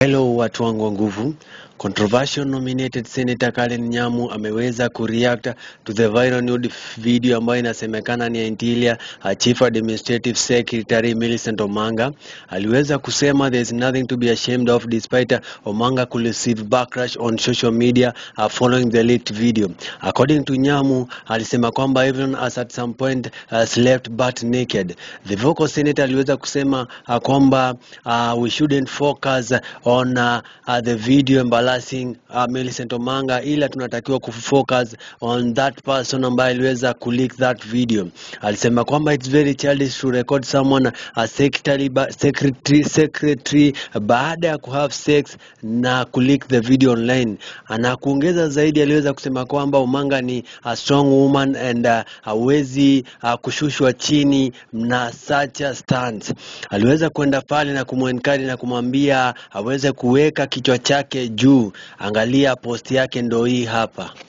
Hello watu wangu wa nguvu. Controversial nominated Senator Karen Nyamu ameweza kureact to the viral nude video ambayo inasemekana ni ya Interior uh, Chief Administrative Secretary Millicent Omanga. Aliweza kusema there is nothing to be ashamed of despite uh, Omanga could receive backlash on social media uh, following the leaked video. According to Nyamu, alisema kwamba everyone has at some point uh, slept but naked. The vocal senator aliweza kusema uh, kwamba uh, we shouldn't focus on uh, uh, the video embarrassing uh, Millicent Omanga, ila tunatakiwa kufocus on that person ambaye aliweza kuleak that video. Alisema kwamba it's very childish to record someone a secretary, ba secretary, secretary baada ya kuhave sex na kuleak the video online. Na kuongeza zaidi, aliweza kusema kwamba Omanga ni a strong woman and uh, hawezi uh, kushushwa chini na such a stance. Aliweza kwenda pale na kumuenkari na kumwambia aweze kuweka kichwa chake juu. Angalia post yake ndo hii hapa.